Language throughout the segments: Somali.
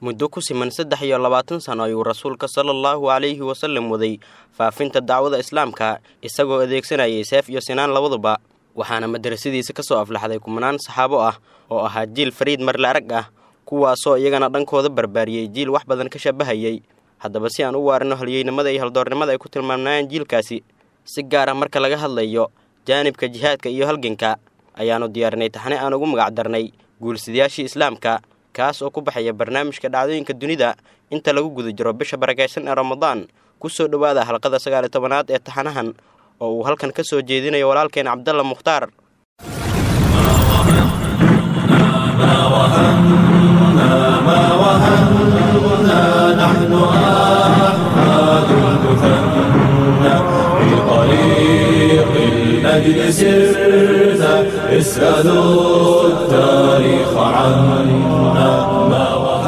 muddo ku siman saddex iyo labaatan sano ayuu rasuulka sala allahu calayhi wasallam waday faafinta dacwada islaamka isagoo adeegsanayay seef iyo sinaan labaduba waxaana madrasadiisa ka soo aflaxday kumanaan saxaabo ah oo ahaa jiil fariid marle arag ah kuwaasoo iyagana dhankooda barbaariyey jiil wax badan ka shabahayay haddaba si aan u waarino halyeynimada iyo haldoornimada ay ku tilmaamnayaan jiilkaasi si gaar ah marka laga hadlayo jaanibka jihaadka iyo halganka ayaannu diyaarinay taxne aan ugu magac darnay guulsidayaashii islaamka kaas oo ku baxaya barnaamijka dhacdooyinka dunida inta lagu guda jiro bisha barakaysan ee ramadaan ku soo dhowaada halqada sagaali tobanaad ee taxanahan oo uu halkan ka soo jeedinayo walaalkeen cabdalla mukhtaar الأجل سرت اسألوا التاريخ عنا ما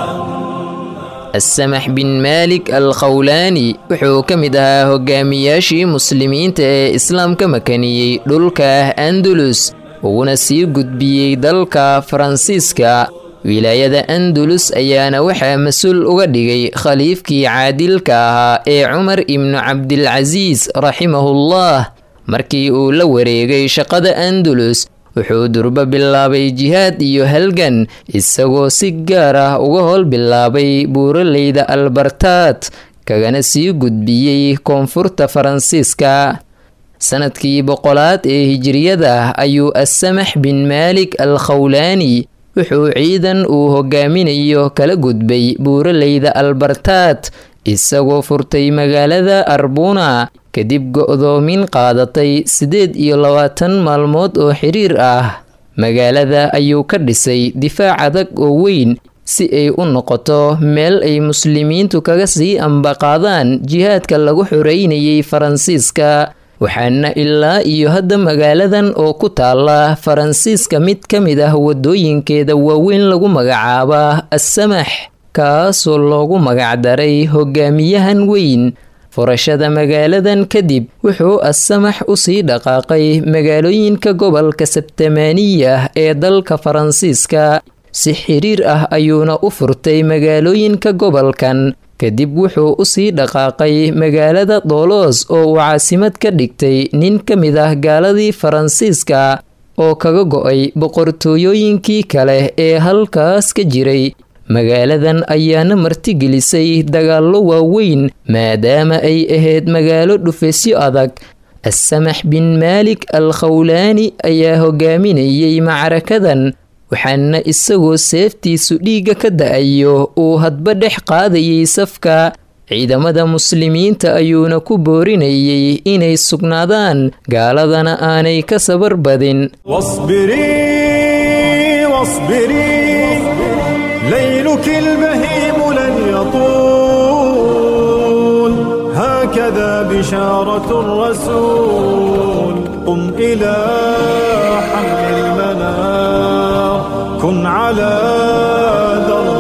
asamax bin maalik al khawlaani wuxuu ka mid ahaa hogaamiyaashii muslimiinta ee islaamka makaniyey dhulka andalus uuna sii gudbiyey dalka faransiiska wilaayada andalus ayaana waxaa mas-uul uga dhigay khaliifkii caadilka ahaa ee cumar ibnu cabdilcasiis raximahullah markii uu la wareegay shaqada andalus wuxuu durbo bilaabay jihaad iyo halgan isagoo si gaar ah uga howl bilaabay buuraleyda albartaad kagana sii gudbiyey koonfurta faransiiska sanadkii boqolaad ee hijiriyada ayuu asamax bin maalik al khawlaani wuxuu ciidan uu hogaaminayo kala gudbay buuraleyda albartaad isagoo furtay magaalada arbuna kadib go-doomin qaadatay siddeed iyo labaatan maalmood oo xiriir ah magaalada ayuu ka dhisay difaac adag oo weyn si ay u noqoto meel ay muslimiintu kaga sii ambaqaadaan jihaadka lagu xoreynayay faransiiska waxaana ilaa iyo hadda magaaladan oo ku taala faransiiska mid ka mid ah wadooyinkeeda waaweyn lagu magacaaba assamax kaasoo loogu magacdaray hogaamiyahan weyn furashada magaaladan kadib wuxuu assamax usii dhaqaaqay magaalooyinka gobolka sebtamaaniya ee dalka faransiiska si xiriir ah ayuuna u furtay magaalooyinka gobolkan kadib wuxuu usii dhaqaaqay magaalada doolos oo uu caasimad ka dhigtay nin ka mid ah gaaladii faransiiska oo kaga go-ay boqortooyooyinkii kale ee halkaas ka jiray magaaladan ayaana martigelisay dagaallo waaweyn maadaama ay ahayd magaalo dhufeysyo adag assamax bin maalik al khawlaani ayaa hogaaminayay macrakadan waxaana isagoo seeftiisu dhiigga ka da-ayo uu hadba dhex qaadayay safka ciidamada muslimiinta ayuuna ku boorinayay inay sugnaadaan gaaladana aanay ka sabar badin ليلك البهيم لن يطول هكذا بشارة الرسول قم إلى حمل المنار كن على درب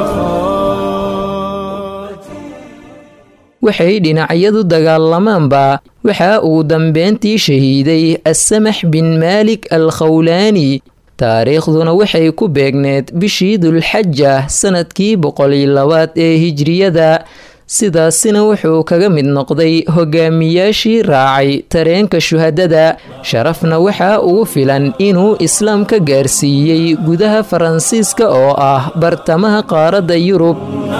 الفخار waxay dhinacyadu dagaalamaanba waxa uu dambeyntii shahiiday assamax bin maalik al khawlaani taariikhduna waxay ku beegneed bishii dulxaja sanadkii boqoliyo labaad ee hijriyada sidaasina wuxuu kaga mid noqday hogaamiyaashii raacay tareenka shuhadada sharafna waxaa ugu filan inuu islaam ka gaarsiiyey gudaha faransiiska oo ah bartamaha qaaradda yurub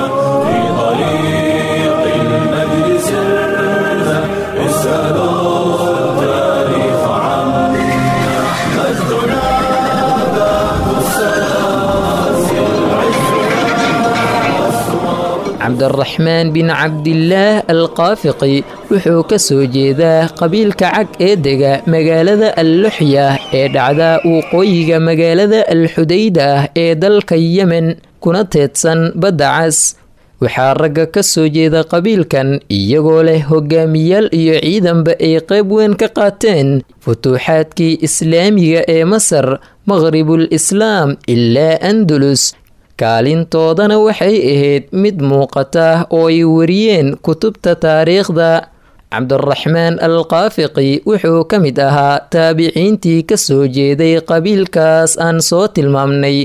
cabdiraxmaan bin cabdilaah alqaafiqi wuxuu ka soo jeedaa qabiilka cag ee dega magaalada alluxya ee dhacda waqooyiga magaalada alxudayda ee dalka yemen kuna teedsan badda cas waxaa ragga ka soo jeeda qabiilkan iyagoo leh hogaamiyaal iyo ciidanba ay qayb weyn ka qaateen futuuxaadkii islaamiga ee masar maqhribul islaam ilaa andalus kaalintoodana waxay ahayd mid muuqata oo ay wariyeen kutubta taariikhda cabdiraxmaan alqaafiqi wuxuu ka mid ahaa taabiciintii ka soo jeeday qabiilkaas aan soo tilmaamnay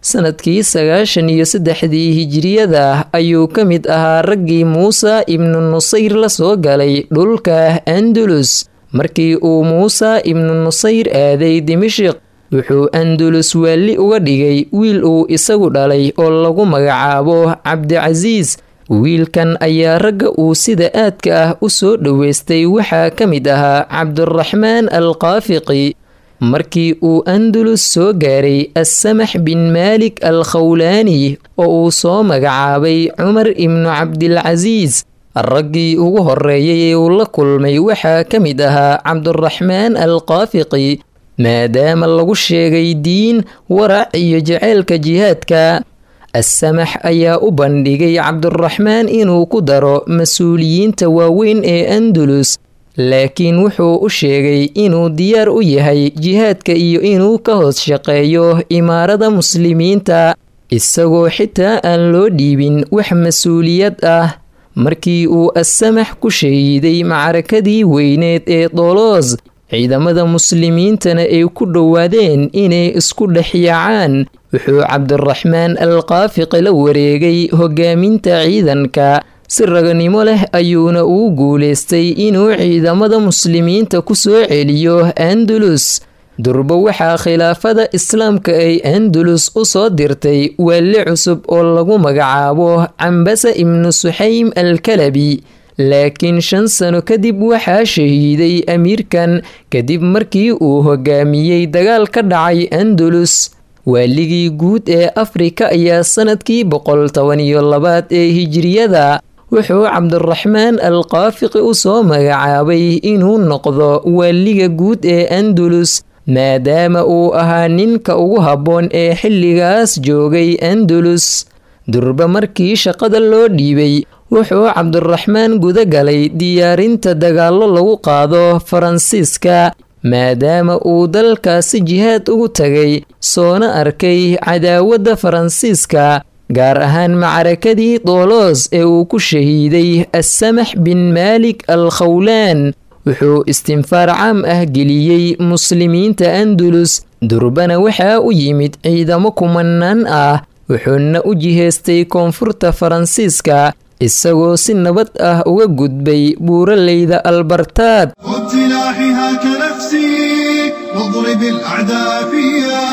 sanadkii sagaashan iyo saddexdii hijiriyada ayuu ka mid ahaa raggii muuse ibnu nusayr la soo galay dhulka andulus markii uu muuse ibnu nusayr aaday dimashiq wuxuu andulus waalli uga dhigay wiil uu isagu dhalay oo lagu magacaabo cabdicasiis wiilkan ayaa ragga uu sida aadka ah u soo dhoweystay waxaa ka mid ahaa cabduraxmaan alqaafiqi markii uu andulus soo gaaray assamax bin maalik al khawlaani oo uu soo magacaabay cumar ibnu cabdilcasiis raggii ugu horreeyay ee uu la kulmay waxaa ka mid ahaa cabduraxmaan alqaafiqi maadaama lagu sheegay diin warac iyo jaceylka jihaadka assamax ayaa u bandhigay cabduraxmaan inuu ku daro mas-uuliyiinta waaweyn ee andulus laakiin wuxuu u sheegay inuu diyaar u yahay jihaadka iyo inuu ka hoos shaqeeyo imaarada muslimiinta isagoo xitaa aan loo dhiibin wax mas-uuliyad ah markii uu assamax ku shahiiday macrakadii weyneed ee doloos ciidamada muslimiintana ay ku dhowaadeen inay isku dhexyaacaan wuxuu cabdiraxmaan alqaafiqi la wareegay hogaaminta ciidanka si raganimo leh ayuuna uu guulaystay inuu ciidamada muslimiinta ku soo celiyo andulus durba waxaa khilaafada islaamka ay andulus u soo dirtay waalli cusub oo lagu magacaabo cambasa ibnu suxaym alkalabi laakiin shan sano kadib waxaa shahiiday amiirkan kadib markii uu hogaamiyey dagaal ka dhacay andulus waaligii guud ee afrika ayaa sanadkii boqol toban iyo labaad ee hijiriyada wuxuu cabdiraxmaan alqaafiqi u soo magacaabay inuu noqdo waaliga guud ee andulus maadaama uu ahaa ninka ugu habboon ee xilligaas joogay andulus durba markii shaqada loo dhiibay wuxuu cabdiraxmaan guda galay diyaarinta dagaallo lagu qaado faransiiska maadaama uu dalkaasi jihaad ugu tagay soona arkay cadaawadda faransiiska gaar ahaan macrakadii doloos ee uu ku shahiiday assamax bin maalik al khawlaan wuxuu istinfaar caam ah geliyey muslimiinta andulus durbana waxaa u yimid ciidamo kumanaan ah wuxuuna u jihaystay koonfurta faransiiska isagoo si nabad ah uga gudbay buuraleyda albartaad وابتلاحها كنفسي واضرب الأعداء فيها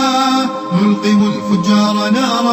نلقم الفجار نارا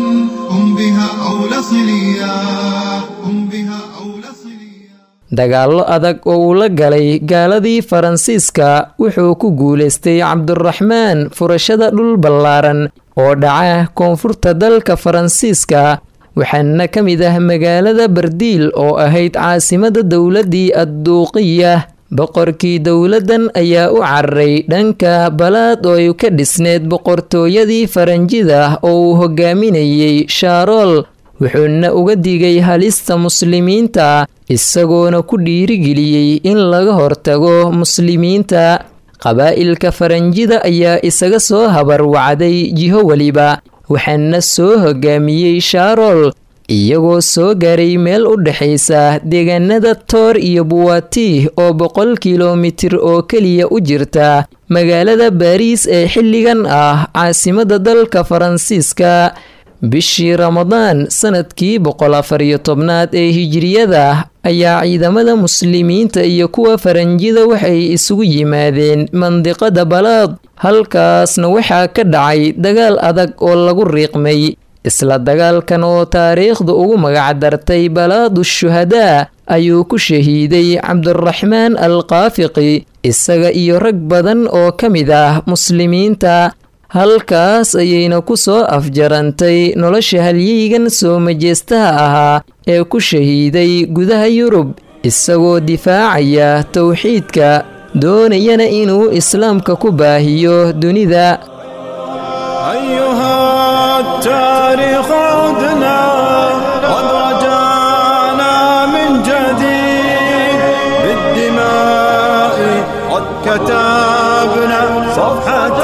هم بها أولى صليا هم بها أولى صليا dagaallo adag oo uu la galay gaaladii faransiiska wuxuu ku guulaystay cabdiraxmaan furashada dhul ballaaran oo dhaca koonfurta dalka faransiiska waxaana ka mid ah magaalada bardiil oo ahayd caasimada dowladdii adduuqiya boqorkii dowladdan ayaa u cararay dhanka balaad oo ay ka dhisneed boqortooyadii faranjida oo uu hogaaminayey shaarool wuxuuna uga digay halista muslimiinta isagoona ku dhiirigeliyey in laga hortago muslimiinta qabaa'ilka faranjida ayaa isaga soo habarwacday jiho weliba waxaana soo hogaamiyey shaarool iyagoo soo gaaray meel u dhexaysa deegaanada toor iyo buwati oo boqol kilomitir oo keliya u jirta magaalada baariis ee xilligan ah caasimada dalka faransiiska bishii ramadaan sanadkii boqol afar iyo tobnaad ee hijiriyada ayaa ciidamada muslimiinta iyo kuwa faranjida waxay isugu yimaadeen mandiqada balaad halkaasna waxaa ka dhacay dagaal adag oo lagu riiqmay isla dagaalkan oo taariikhdu ugu magacdartay balaadu shuhadaa ayuu ku shahiiday cabdiraxmaan alqaafiqi isaga iyo rag badan oo ka mid ah muslimiinta halkaas ayayna ku soo afjarantay nolosha halyeygan soo majeestaha ahaa ee ku shahiiday gudaha yurub isagoo difaacaya towxiidka doonayana inuu islaamka ku baahiyo dunida أيها التاريخ عدنا قد رجعنا من جديد بالدماء قد كتبنا صفحة